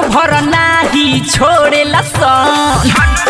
भर नाही छोड़ेला सन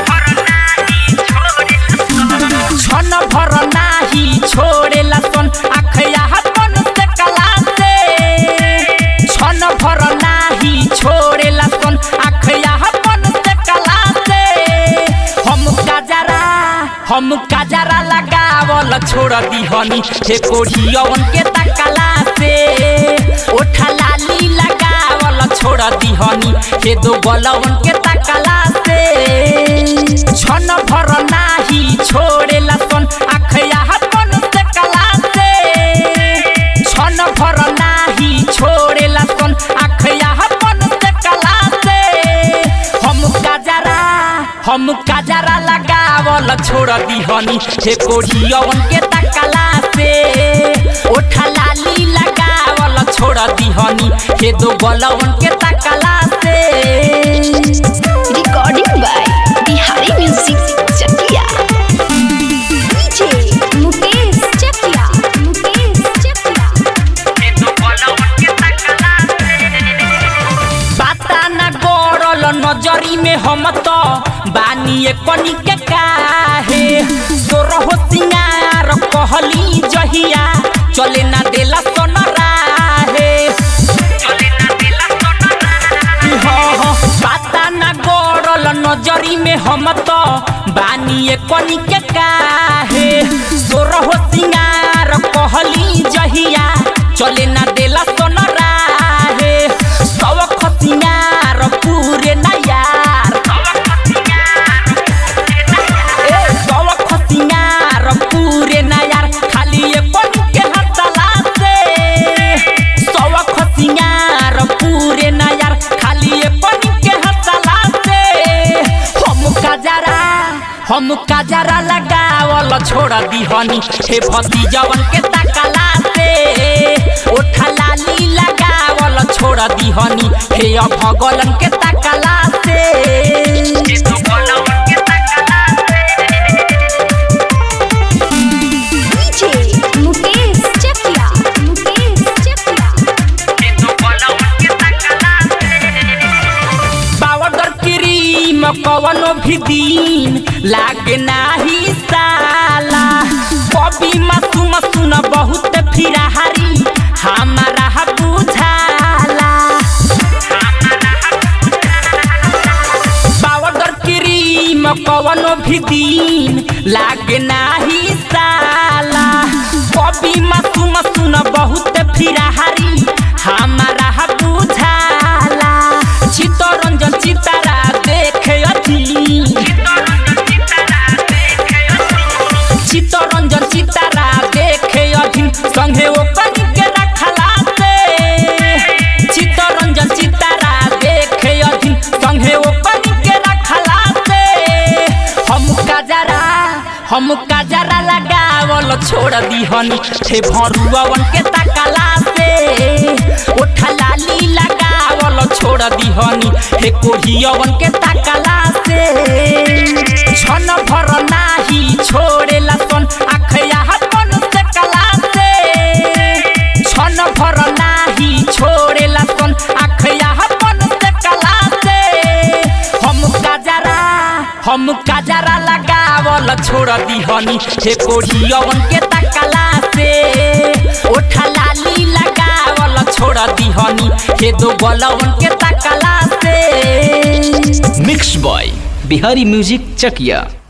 छन भर नाही छोड़ेला सन आखया अपन से कला से छन भर नाही छोड़ेला सन आखया अपन से कला से हम काजरा हम काजरा लगावल छोड़ दीहनी हे कोढ़ियवन के तकला से ओठा लाली लगावल छोड़ दीहनी हे दो बलवन के तकला से छन भर नाही छोड़ेला सन आखया अपन से कला से छन भर नाही छोड़ेला सन आखया अपन से कला से हम काजरा हम काजरा लगावल छोड़ दीहनी हे कोढ़ियवन के तकला से ओठा लाली लगावल छोड़ दीहनी हे दो बलवन के तकला से Recording by Bihari Music Chakia. DJ Mukesh Chakia. Mukesh Chakia. बाता ना गड़ल नजरी में हम तो बानी कनी के काहे सोरह सिंगार कहली जहिया चले ना देला सोन राहे हाँ, हाँ, बाता ना गड़ल नजरी में हम तो बानी कनी के काहे सोरह सिंगार कहली जहिया चले ना देला सोन राहे सवख सिंगार पूरे ना यार ए सवख सिंगार पूरे ना यार खाली ये कनी के हसला से सवख सिंगार पूरे ना यार खाली ये कनी के हसला से हम काजरा हम काजरा लगावल छोड़ दीहनी हे भतीजवन के तकला से ओठा लाली लगावल छोड़ दीहनी हे भगलन के तकला से DJ Mukesh Chakia. Mukesh Chakia. Powder cream कवनो भी दिन लागे नाही साला कभी मासूम सुन बहुत फिराहारी हमारा बुझाला पाउडर क्रीम कवनो भी दिन लागे नाही साला कभी मासूम सुन बहुत फिराहारी हमारा बुझाला चित्तरंजन चितारा देखे अथी चित्तरंजन चितारा देखे अधीन संगे ओ कनी के रखला से चित्तरंजन चितारा देखे अधीन संगे ओ कनी के रखला से हम काजरा हम काजरा लगावल छोड़ दीहनी हे भरुआवन के तकला से ओठा लाली लगावल छोड़ दीहनी हे कोढ़ियवन के तकला से छन भर नाही छोड़ेला सन आखया अपन से कला से छन भर नाही छोड़ेला सन आखया अपन से कला से हम काजरा हम काजरा लगावल छोड़ दीहनी हे कोढ़ियवन के तकला से ओठा लाली लगावल छोड़ दीहनी हे दो बलवन के तकला से mix by Bihari music Chakiya